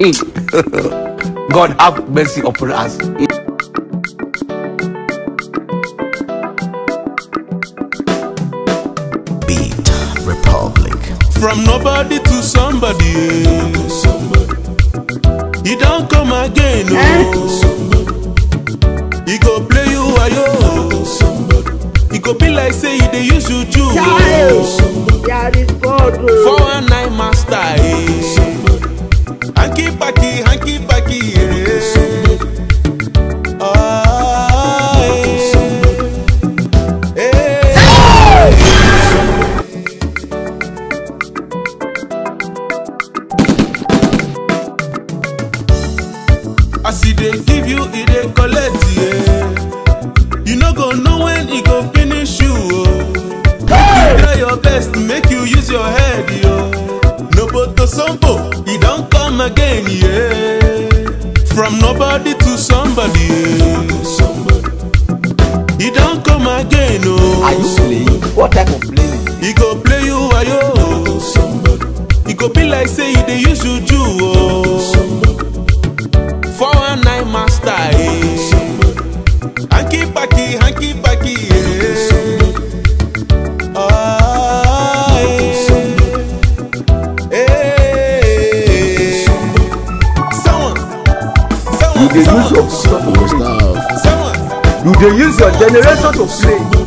God have mercy upon us. Beat Republic. From nobody to somebody. eh. He don't come again. Oh. He go play you ayo. He go be like say he dey use you do. There is God. oh. Four one nine master. Eh. Hanky packy, hanky packy. Eh. Ah, eh. Eh. As he dey give you, he dey collect, yeah. You no go know when he go finish you, oh. Make you try your best, make you use your head, yo. No to sombo, he don't come again, yeah. From nobody to somebody, yeah. He don't come again, oh. Are you playing? What type of playing? He go play you ayo. He go be like say he dey use you do oh. Four one nine master eh. Hanky packy, hanky packy eh. Ah, eh. Eh. Someone, You someone, dey use someone, your Your stuff. someone. you dey use your generation to play.